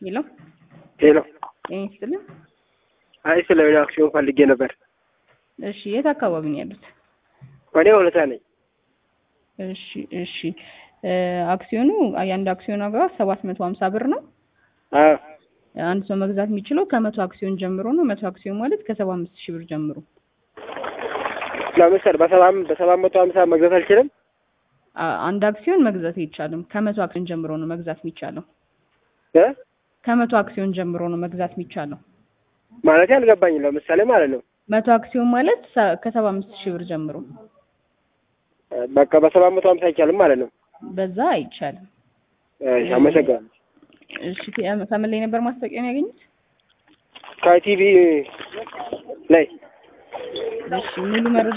ሄሎ ሄሎ። ጤና ይስጥልን። አይ ስለ ሌላ አክሲዮን ፈልጌ ነበር። እሺ የት አካባቢ ነው ያሉት? እኔ ሁለታ ነኝ። እሺ እሺ እ አክሲዮኑ የአንድ አክሲዮን ዋጋ ሰባት መቶ ሀምሳ ብር ነው። አዎ አንድ ሰው መግዛት የሚችለው ከመቶ አክሲዮን ጀምሮ ነው። መቶ አክሲዮን ማለት ከሰባ አምስት ሺህ ብር ጀምሮ። ለምሳሌ በሰባ በሰባት መቶ ሀምሳ መግዛት አልችልም። አ- አንድ አክሲዮን መግዛት አይቻልም። ከመቶ አክሲዮን ጀምሮ ነው መግዛት የሚቻለው። እ ከመቶ አክሲዮን ጀምሮ ነው መግዛት የሚቻለው። ማለት አልገባኝም። ለምሳሌ ማለት ነው መቶ አክሲዮን ማለት ሰ- ከሰባ አምስት ሺህ ብር ጀምሮ በቃ በሰባት መቶ ሀምሳ አይቻልም ማለት ነው። በዛ አይቻልም። እሺ፣ አመሰግናለሁ። እሺ ከ- ከምን ላይ ነበር ማስታወቂያን ያገኙት? ከቲቪ ላይ እሺ ሙሉ መረጃ